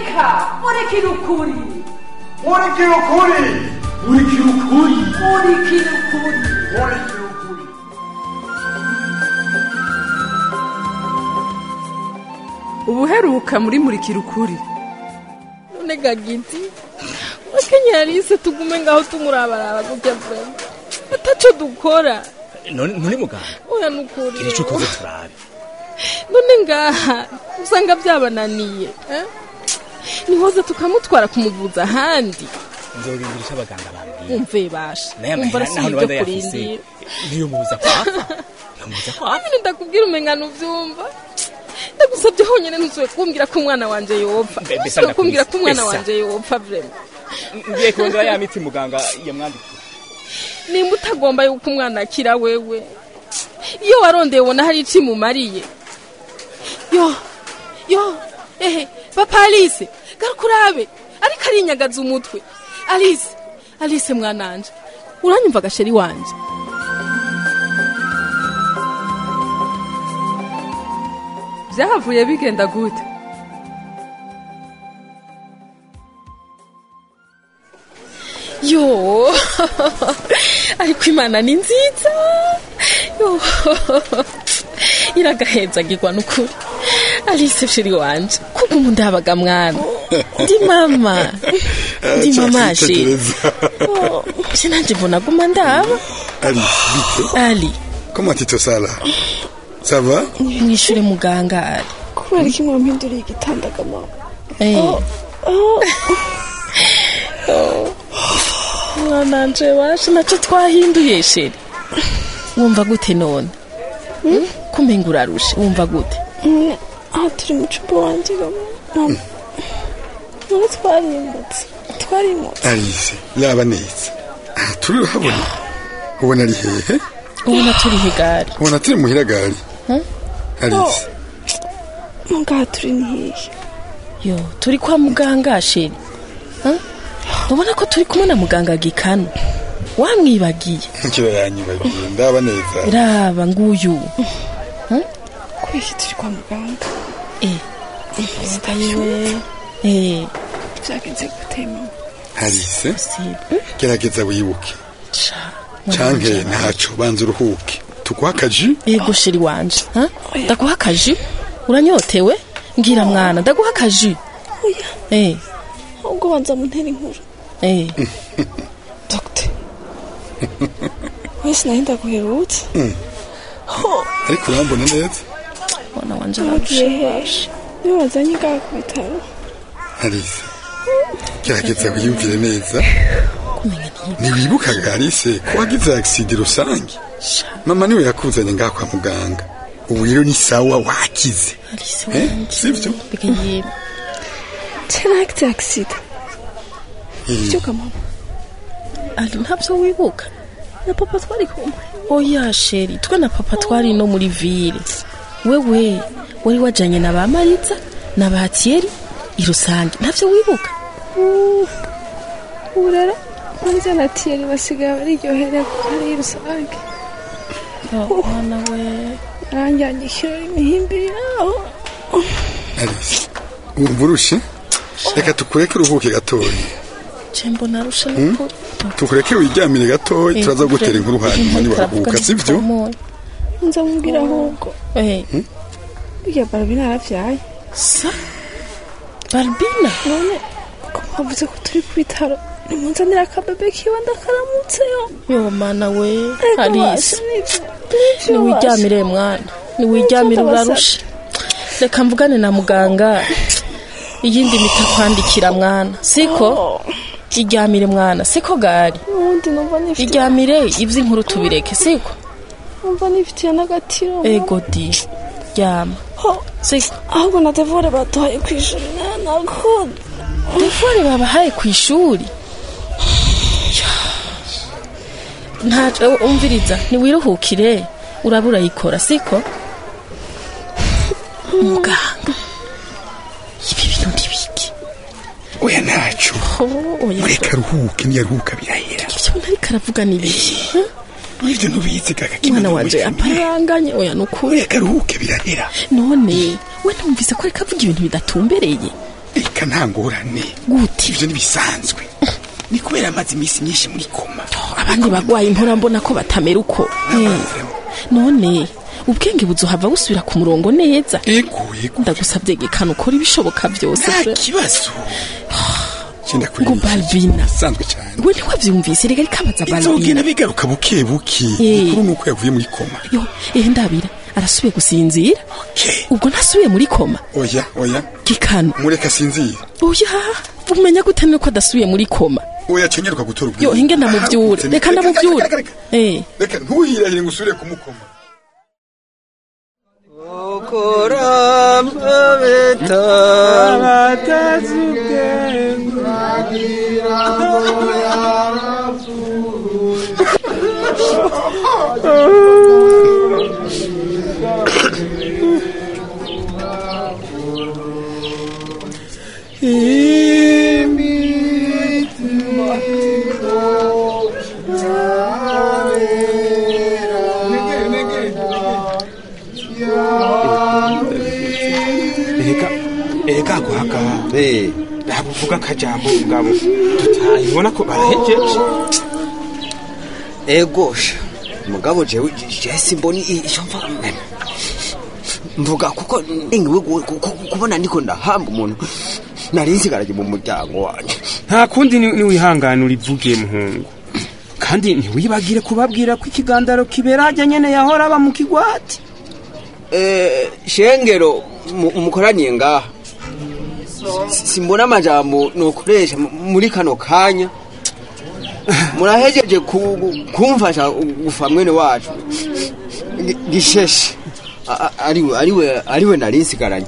murika murikira ukuri murikira ukuri murikira ukuri murikira ukuri murikira ukuri ubuheruka muri murikira ukuri none gagiti wakenye yarise tugume ngaho tumurabaraba gutya vrema ataco dukora none none muganga oya nukuri gira ico ukoze turabe none ngaha usanga byabananiye eh? nihoza tukamutwara kumuvuza ahandi nzobindira ico abaganga bambwiye umve basha naye umva amahera naho arasiye niba ibyo ndayafise kurindira niyo mubuza kwapfa nkamubuza kwapfa nyine ndakubwira umengano uvyumva ndagusabye honyine ntuzuye kumbwira ko umwana wanje yopfa Mbe- mbese ntuzuye kumbwira ko umwana mbese. wanje yopfa vrema ngiye kurondera ya miti muganga yamwandikiye nimba utagomba yuko umwana akira wewe iyo warondeye ubona hari ico imumariye yo yo ehe papa alice garuka urabe ariko arinyagaza umutwe alice alice mwananje uranyumva agasheri wanje byahavuye bigenda gute yo ariko imana ni nziza yo iragahezagirwa n'ukuri alice sheri wanje kuko umu ndabaga mwana ndi mama ndi mama asheri je nanje mbona guma ndaba Ali, vite. ali Comment tu te sens là Ça va mwishure muganga ali kubera iki mwampinduriye igitanda mama Eh. mwananje washe naco twahinduye sheri wumva gute none Hmm? kumenga urarushe wumva gute Mm, aha turi mu cyumba wanjye mama none twarimbutse twarimutse Alice, laba neza. Ah, turi habona. Ubona ari hehe? ubona turi higari Ubona turi muhira gari. Alice, ngaha turi ni hehe yo turi kwa muganga sheri Huh? ubona ko turi kumwe na muganga gikano wamwibagiye nkira yanyibagiye ndaba neza. raba nguyu kubera iki turi kwa muganga eh iwe eh byagenze gute mama Alice, sibe gerageza wibuke. cha Canke ntaco banza uruhuke. Tuguha akaji? yego sheri wanje ha? ndaguha akaji uranyotewe ngira mwana ndaguha akaji oya eh ahubwo banza muntera inkuru eh dogite wese nayo ndaguherutse Ariko urambona neza? mwana wanje wagiye ararusha hehe niyo wazanye ngaha ku bitaro Alice, gerageza wiyumvire neza. kumenya ntiyiba Ntiwibukaga Alice ko wagize accident rusange? Mama niwe yakuzanye ngaha kwa muganga. Ubu rero ni sawa wakize. alice Eh, wanje sivyo? mbega yiba tenagite agisida byuka mama ali ntabyo wibuka na papa twari kumwe oya sheri twe na papa twari no muri ville wewe wari wajanye na ba mariza na ba tieri i rusange ntabyo wibuka ubu rero mariza na tiyeri basigaye baryoherera ari rusange mwana we aranjyanye ikirori imihimbi yaho Alice, wumva urushe? Reka tukureke uruhuke gatoya. cembo narusha nukuri Tukureke wiryamire gatoya turaza gutera inkuru hanyuma niwaruhuka sivyo? nza mubwira ahubwo eh burya barabina yarabyaye sa barbina none ko mwavuze ko turi ku bitaro nimunzanira akabebe kiwe ndakaramutseyo yo mana we Ariko alice basha, nivyo- nivyo niwiryamire mwana niwiryamire Nshuti urarushe reka mvugane na muganga iyindi miti akwandikira mwana siko iryamire mwana siko gari basha. ubundi numva nifite iryamire iby'inkuru tubireke siko numva nifitiye n'agatiro ego di ryama Ho, siko ahubwo na devore baduhaye ku ishuri nanakundi telefone babahaye ku ishuri ntaco umviriza ntiwiruhukire uraba urayikora siko muganga ibi bintu ntibiki Oya ntaco. Oh, oya Mureka aruhuke niyaruhuka birahera. ivyo ntariko aravuga n'ibiki Nivyo ntubizi gaga umwana wanje aparanganye oya nukuri Mureka aruhuke birahera. none we numvise ko ariko avuga ibintu bidatumbereye reka nta ngorane gute ivyo ntibisanzwe ni kubera amaze iminsi myinshi muri koma abandi bagwaye mpora mbona ko batamera uko Eh, none ubwenge buzohava busubira ku murongo neza ego ego ndagusabye gekana ukora ibishoboka byose nta pe. kibazo cyenda ngo balbina bisanzwe cyane we ntiwavyumvise reka rikabaza balbina izogenda bigaruka buke buke Eh. ukuru nuko yavuye muri koma yo ehe ndabira arasubiye gusinzira okay ubwo ntasubiye muri koma oya oya gikano mureka sinzira oya umenya gute nuko adasubiye muri koma oya cenyeruka gutora ubwenge yo hinge ndamuvyure reka ndamuvyure eh reka ntuhirahire ngo usubire kumukoma Ega, ega guhaga. Eh, Ntabwo uvuga akajambo mugabo. Tutayibona ko barahejeje. egosha mugabo jewe je simboni i- ico mva mvuga kuko ningiwe gu- ku- ku- kubona ndiko ndahamba umuntu nari nsigaraje mu muryango wanje Nta kundi ni ni wihangana urivuge muhungu. Kandi ntiwibagire kubabwira ko ikigandaro kibera hajya nyene yahora aba mu kigwati. Eh, shengero mu- mukoraniye ngaha Si- simbona amajambo nokoresha mu- muri kano kanya murahejeje ku- kumfasha gufa mwene wacu Gi- gisheshe A- a- ariwe ariwe ariwe nari nsigaranye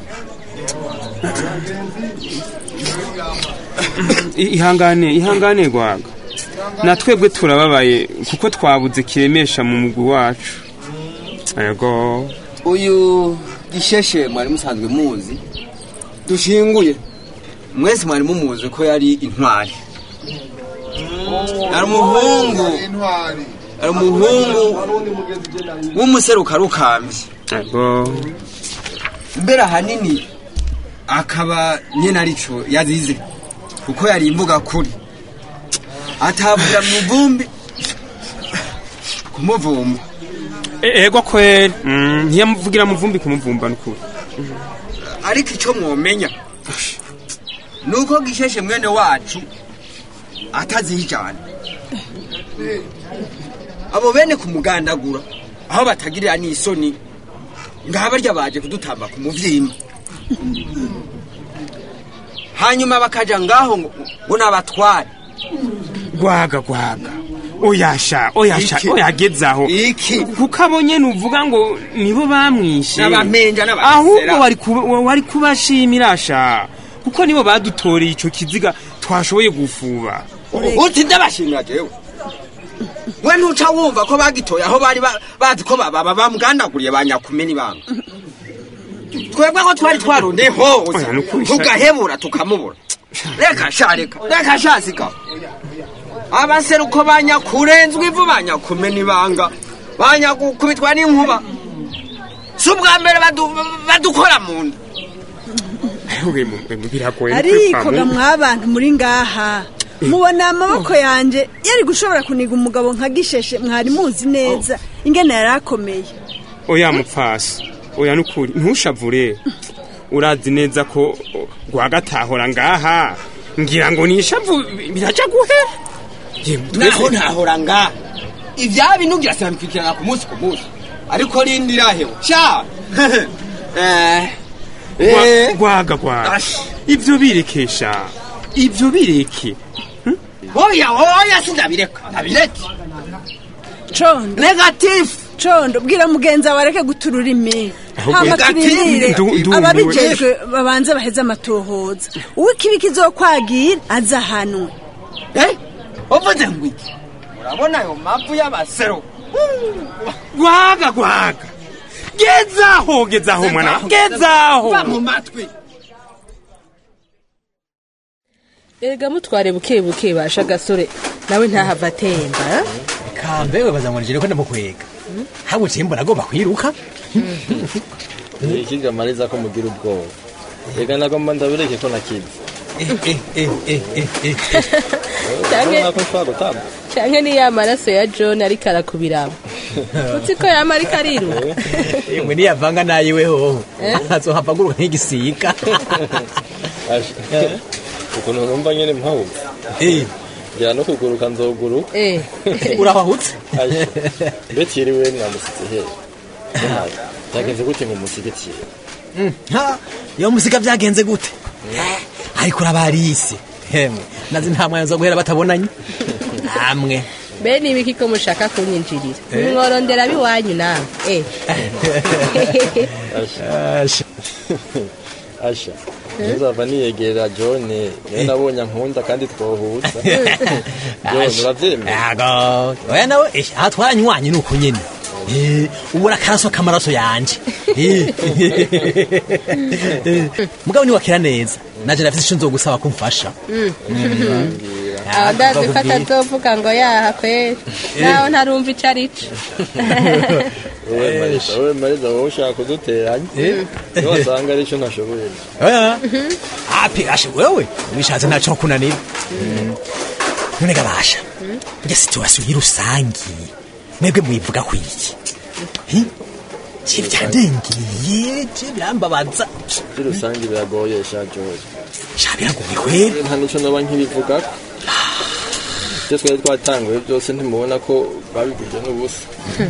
I- Ihangane, ihangane gwaga. Na twebwe turababaye kuko twabuze kiremesha mu mugwi wacu. Ego. uyu gisheshe mwari musanzwe muzi dushinguye mwese mwari mumuzi ko yari intwari yari umuhungu yari umuhungu w'umuseruka rukambye Ego. mbere ahanini akaba nyine arico yazize kuko yari imbuga kuri atavugira mu vumbi kumuvumba E- Ego kweli. Mm, ntiyamuvugira muvumbi kumuvumba nukuri. ariko icyo mwomenya ni uko gisheshe mwene wacu atazijana abo bene kumugandagura aho batagirira n'isoni ngaha barya baje kudutamba ku muvyimba hanyuma bakaja ngaho ngo ngo nabatware Gwaga gwaga. Oyasha, oyasha, Iki? oyagezaho. iki kuko abo nyene uvuga ngo nibo bamwishe n'abamenja ahubwo n'abasera wari kuba- wa- wari kubashimira sha kuko nibo badutoreye ico kiziga twashoboye gufuba uti ndabashimira jewe we ntuca wumva ko bagitoye aho bari ba- bazi ko baba bamugandaguriye ba nyakumeni banga twebwe ko twari twarondeye hose Oya, nukuri sha. tugahebura tukamubura reka sha reka reka sha sika abaseruko banyakurenzwe ivu banyakumeni banga banyakubitwa n'inkuba si ubwa mbere badu- badukora mu nda Ewe, mu- mu- biragoye no ariko kwipfa ga mu- mwabantu muri ngaha mubona amaboko yanjye yari gushobora kuniga umugabo nka gisheshe mwari muzi neza ingene yari akomeye oya mupfasi oya nukuri ntushavure urazi neza ko o, rwagatahora ngaha ngira ngo nishavu biraja guhera Yemwe, twese- naho ntahora ngaha ibya binugira sinabikurikirana ku munsi ku munsi ariko rindi rahewe sha Eh, Gwa- eh, gwaga gwaga Ash. ivyo birekesha ivyo bireke oya oya sindabireka ndabireke condo negatifu condo bwira mugenzi wawe areke guta ururimi Ahubwo hama Hagati turindire ndu- ndumiwe. ababijejwe babanze baheze amatohoza uw'ikibi kizokwagira azahanwe Eh, uvuze ngo iki urabona ayo mavu y'abasero gwaga gwaga gezaho gezaho mwana gezaho va mu matwi erega mutware buke buke basha gasore nawe ntahava atemba kambe webaza ngo nijire ko ndamukwega habuciye mbona agomba kwiruka ikigamariza ko mugira ubwoba reka nagomba ndabireke ko nakize Canke- urabona ko nshobora gutamba canke ni ya maraso ya john ariko arakubiramo uzi ko yama ariko ariruka mwe niyavanga nayiwe hoho Eh? azohava aguruka nk'igisiga Asha, ukuntu numva nyene mpawuze ngira no kuguruka nzoguruka Eh. urahahutse Asha, mbetiriwe mwamusize he Yahaye. byagenze gute ngo musigetiye Mm, ha, iyo musika byagenze gute ariko urabarisi hemwe nazi nta mwanya zo guhera batabonanye namwe be ni ibiki ko mushaka kunyinjirira Eh. mworondera biwanyu nawe eh. Asha. Asha. Nzava niyegera John niwe nabonye ankunda kandi twohuza. John uravyemera? Yago. Oya nawe eh, aha twaranywanyi ni uko nyene Eh, ubura akaraso k'amaraso yanje Eh. Eh, mugabo niwakira neza naje nafise ico nzogusaba kumfasha aho ndazi ko atazovuga ngo yaha kweri naho ntarumva ico arico Wowe Marisa, wowe Marisa wowe ushaka kuduteranya. Niyo wasanga arico ntashoboye. oya api ashe wewe ubishatse ntaco kunanira none gabasha burya situwasiyo y'irusangi mwebwe muyivuga ku iki Hi? je byandengeye je birambabaza By'urusange biragoye sha John. sha biragoye kweri Nta nico noba nkibivugako. Ibyo twari twatanguye byose ntimubona ko babiguje n'ubusa.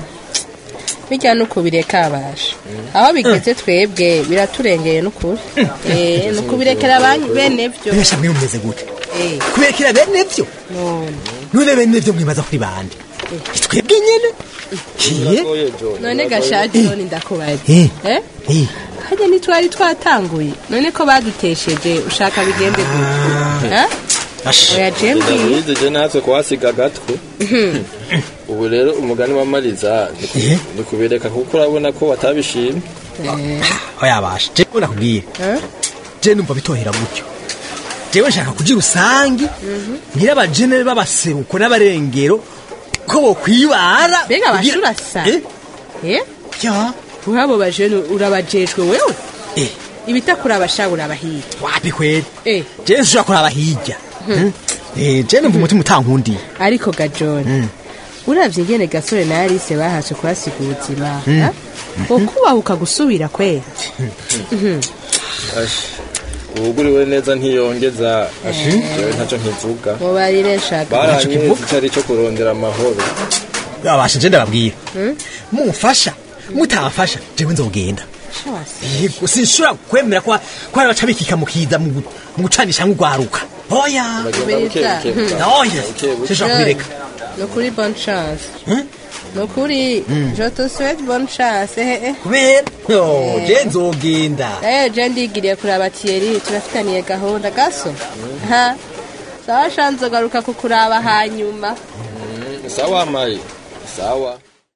bijya no kubireka abasha aho bigeze twebwe biraturengeye n'ukuri Eh, ni ukubirekera abanyu bene vyo Mwesha mwe mumeze gute Eh, kuberekera bene vyo none none bene vyo mwibaza kuri bande twebwe nyene Hiye? none gashaje none ndakubaza Eh. Eh? Eh. harya ntitwari twatanguye none ko badutesheje ushaka bigende gute Eh? oya jembi David je natwe kuhasiga agatwe. Ubu rero umugani wa Mariza ni ku- ni kubireka kuko urabona ko batabishimye. oya basha jewe nakubwira je numva bitohera gutyo jewe nshaka kugira usangi ngira abajenere b'abaseruko n'abarengero ko bokwibara mbega kugira- abashuri asa Eh? Eh? ya urabo bajene urabajejwe wewe Eh. ibitakuri abasha urabahiye wapi kweli Eh. je nshobora kuraba hirya Hmm. Eh, je numva umutima utankundiye ariko ga john uravye ingene gasore na alice bahaje kuhasiga ubuzima Mm. ha? ukubahuka gusubira kwera Mhm. Ashi, uwuguriwe neza ntiyongeza ashi jewe ntacyo nkivuga mubarire nshaka baranyereza icari cyo kurondera amahoro abasha je ndababwira Hmm? mumfasha mutamfasha jewe nzogenda Shawasi. yego sinshobora kwemera ko ko hari abaca bikika mukiza mu gu- mu gucanisha nk'ugwaruka oya Bagenda buke buke, Biriza. buke oya buke. sinshobora kubireka nukuri bonne chance Hmm? nukuri Mm. je te souhaite bonne chance eh, eh. kubera yo je nzogenda Eh, je ndigiriye kuraba Thierry turafitaniye gahunda gaso ha sawa sha nzogaruka kukuraba hanyuma Mm, sawa mari sawa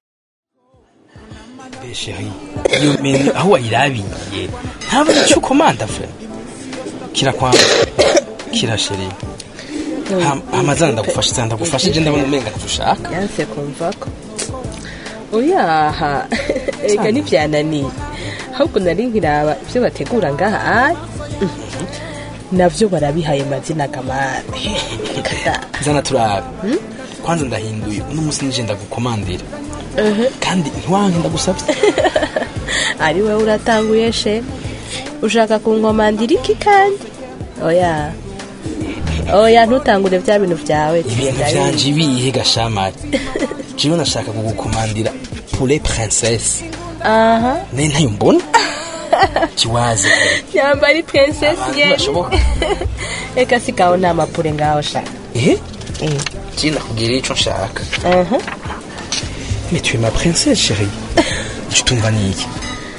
sheri iyo meni aho wayirabiye ntabona icyo ukomanda fe kira kwamba kira sheri Ha- amazana ndagufasha cyane ndagufasha je ndabona umenga ntushaka yanse kumva ko oyaha ega ntivyananiye ahubwo nari nkiraba ibyo bategura ngaha ari navyo barabihaye mazina gamane kada zana turabe kwanza ndahinduye uno munsi nije ndagukomandira kandi ntiwanke ndagusabye ari wowe uratanguye she ushaka kunkomandira iki kandi oya oya ntutangure bya bintu byawe ibintu vyanje ibihe gashamari jewe nashaka kugukomandira pure princesse aha naye ntayo mbona kiwaze nyamba ari princess ye ntibashoboka reka sigaho nta mapure ngaho sha eh je nakubwira ico nshaka aha mais tu es ma princesse chérie icyo utumva ni iki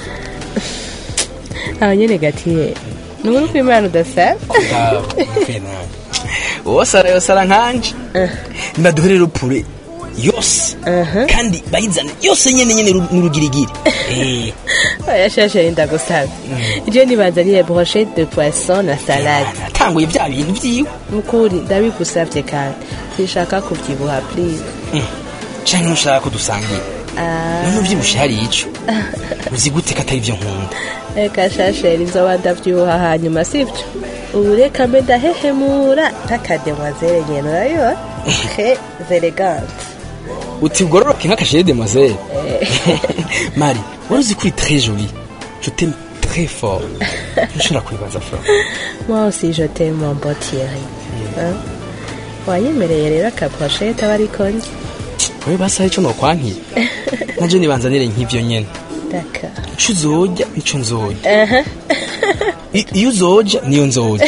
aho nyene gatiye nubura uko imana udasara wosara yosara nkanje nibaduhere rupure yose kandi bayizane yose nyene nyene ru- n'urugirigiri Eh, oya shashe ndagusaba je nibanzaniye brochette de poisson na salade natanguye bya bintu vyiwe mukuri ndabigusavye kandi sinshaka kubyibuha please canke ntushaka ko dusangira none uvyibushe hari ico uzi gute ko atari ivyo nkunda reka shasheri nzoba ndavyibuha hanyuma sivyo ubu reka mbe ndahehemura nk'akademwazere nyene urabibona très elegante uti ugororoke nk'akasheri demoiselle mari wari uzi ko uri très jolie je t'aime très fort ntushobora kubibaza fro moi aussi je t'aime mon beau Thierry Hein? wanyemereye rero akaposhete aba ariko njye wewe basi hari ico nokwankira naje nibanzanire nk'ivyo nyene daka ico uzorya nico nzorya Aha. I- iyo uzoja niyo nzorya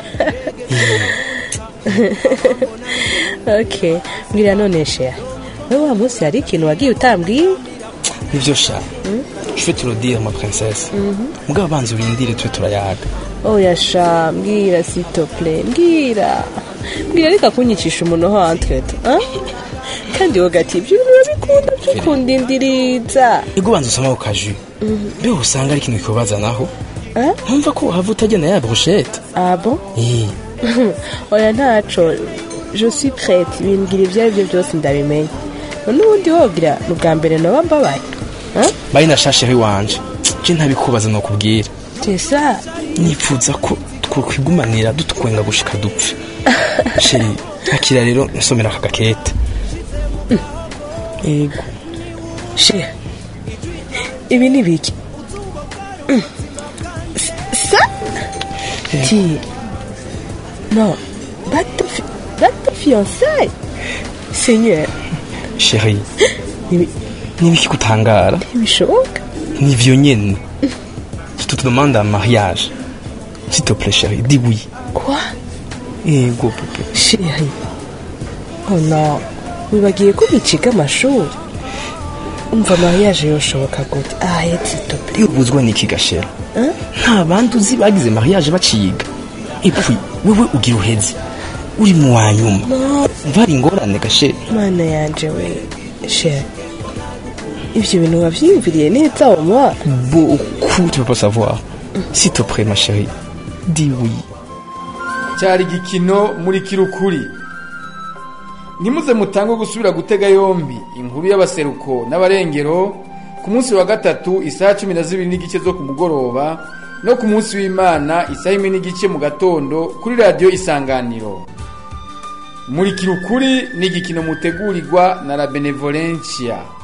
ok mbwira none sheya wewe wa munsi hari ikintu wagiye utambwiye nivyo sha je vais te le dire ma princesse mugabo banza urindire tube turayaga oya sha mbwira sitople mbwira mbwira reka kunyicisha umuntu hantwete kandi wowe gati ibyo bintu urabikunda byukunda indiriza ego banza usoma ku kaju mbe usanga ari ikintu kikubazanaho Eh? ntumva ko wahava utagenda ya brochette abo Eh, oya ntaco je suis prête bimbwira ibyo ari byo byose ndabimenya none ubundi wogira ni ubwa mbere noba mbabaye Hein? bari na shashere wanje je ntabikubaza nokubwira tesa nipfuza ko twokwigumanira dutwenga gushika dupfe sheri akira rero nsomera aka gakete ego she ibi ni biki Mm. S- sa ti non bato fi- bato fiançailles seigneur sheri nibiki gutangara ntibishoboka nivyo nyene je te demande un mariage s'il te plaît chérie dis oui quoi ego pepe chéri oh non wibagiye ko biciga amashuri umva mariage yoshoboka gute ahetse s'il iyo ubuzwa n'iki gashera Hein? nta bandi uzi bagize mariage baciga epui wewe ugira uheze uri mu wa nyuma umva hari ingorane gashera mana yanje we chéri ivyo bintu wavyiyumviriye neza oma beaucoup tu peux pas savoir s'il te plaît ma chérie dis oui cyari igikino muri kirukuri ntimuze mutange gusubira gutega yombi inkuru y'abaseruko n'abarengero ku munsi wa gatatu isaha cumi na zibiri n'igice zo ku mugoroba no ku munsi w'imana isaha imwe n'igice mu gatondo kuri radiyo isanganiro muri kirukuri ni igikino mutegurirwa na la benevolencia